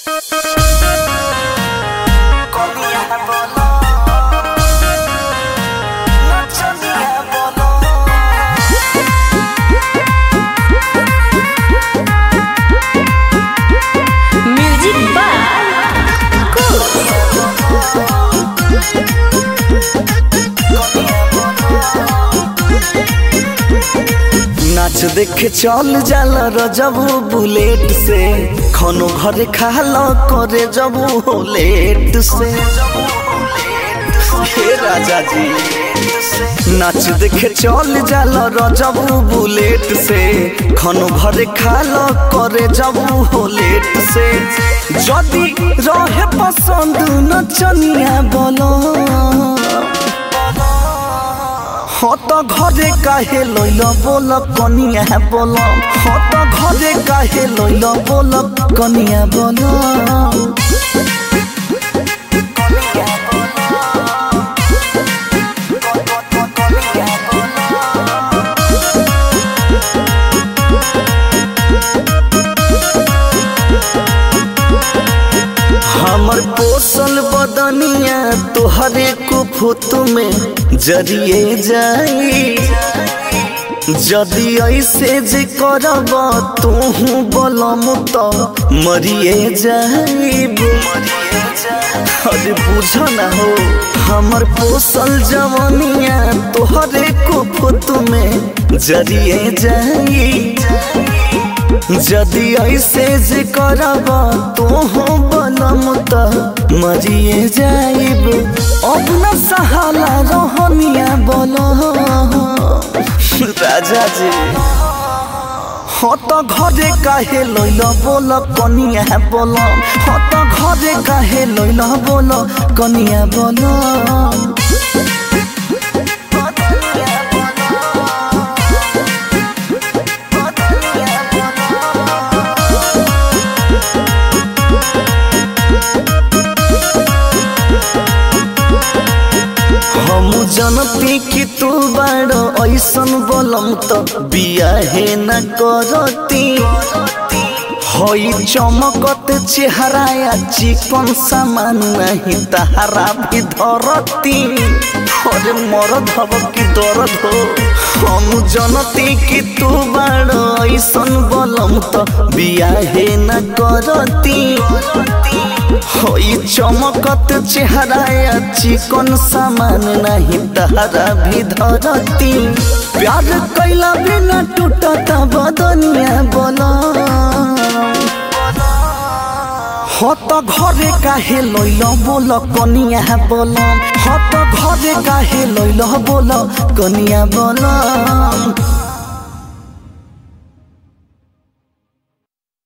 नाच देखे चल जाला रजबू बुलेट से खनो घरे खाला करे जबू लेट से हे राजा जी नाच देखे चल जाला रजबू बुलेट से खनो घरे खाला करे जबू लेट से जदी रहे पसंद नचनिया बोलो हाँ तो घरे काहे लैल बोल कनिया बोल हाँ तो घरे काहे लैल बोल कनिया बोल हमर पोसल बदनिया तोहरे कुफुत में जरिए जाई जदि ऐसे जे करब तोहू बलम तो मरिए जाइब अरे बुझ न हो हमर पोसल जवनिया तोहरे कुफुत में जरिए जाई जदि ऐसे जे करब तोहू बलम त मरिए जाइब अब न सहाला रहनिया बोल राजा जी हाँ तो घरे काहे लैल बोल कनिया बोल हाँ तो घरे काहे लैल बोल कनिया बोल हम जनती कि तू बाड़ो ऐसन बोलम त बियाहे न करती हई चमकत चेहरा या चिकन सामान नहीं तहारा भी धरती अरे मरद हब कि दर्द हो हम जनती कि तू बाड़ो ऐसन बोलम त बियाहे न करती होई चमकत चेहरा या चिकन सामान नहीं तहरा भी धरती प्यार कैला बिना टूटता बदनिया बोला हो तो घरे काहे लैल बोल कनिया बोल हो तो घरे काहे लैल बोल कनिया बोल